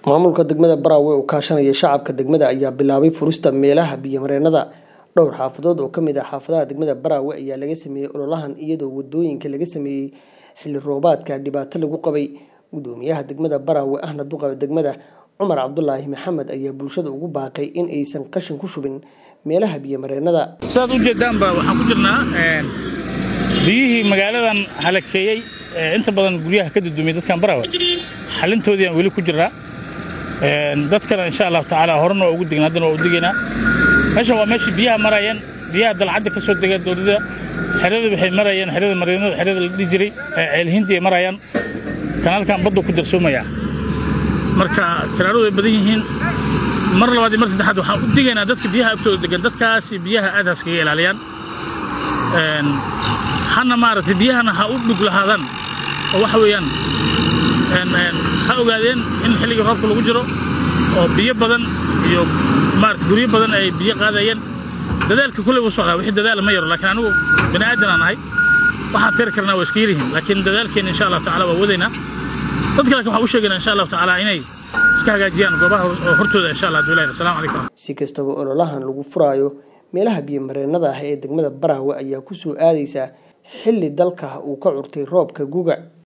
Maamulka degmada Barawe oo kaashanaya shacabka degmada ayaa bilaabay furista meelaha biyo-mareennada. Dhowr xaafadood oo ka mid ah xaafadaha degmada Barawe ayaa laga sameeyay ololahan iyadoo wadooyinka laga sameeyay xilli roobaadka dhibaato lagu qabay. Gudoomiyaha degmada Barawe ahna duqa degmada Cumar Cabdulaahi Maxamed ayaa bulshada ugu baaqay in aysan qashin ku shubin meelaha biyo-mareennada. sidaad u jeedaanba waxaan ku jirnaa biyihii magaaladan halakeeyey ee inta badan guryaha ka dudumay dadkan Barawe xalintoodii aan weli ku jirnaa dadkana insha Allah tacaala horena waa ugu degnaa haddana waa u degaynaa meeshan waa meeshii biyaha marayeen biyaha dalcadda ka soo dega dowladda xerada waxay marayeen xerada mareennada xerada la dhihi jiray ceelhintii ay marayaan kanaalkan badda ku darsoomaya marka tiraaradu ay badan yihiin mar labaad iyo mar saddexaad waxaan u digaynaa dadka biyaha agtooda degan dadkaasi biyaha aad haskaga ilaaliyaan hana maaragtay biyahana ha u dhug lahaadaan oo waxa weeyaan ha ogaadeen in xilligii roobka lagu jiro oo biyo badan iyo maarata guryo badan ay biyo qaadayeen dadaalka kulley wuu socdaa wixii dadaala ma yaro laakiin anigu bani aadan aan ahay waxaan tiri karnaa waa iska yaryihiin laakiin dadaalkeena insha allahu tacaala waa wadaynaa dadka laakiin waxaan u sheegaynaa insha allahu tacaala inay iska hagaajiyaan goobaha hortooda insha allah duulahi asalaamu calaykum Si kastaba ololahan lagu furayo meelaha biyo-mareennada ah ee degmada Barawe ayaa ku soo aadaysa xilli dalka uu ka curtay roobka guga.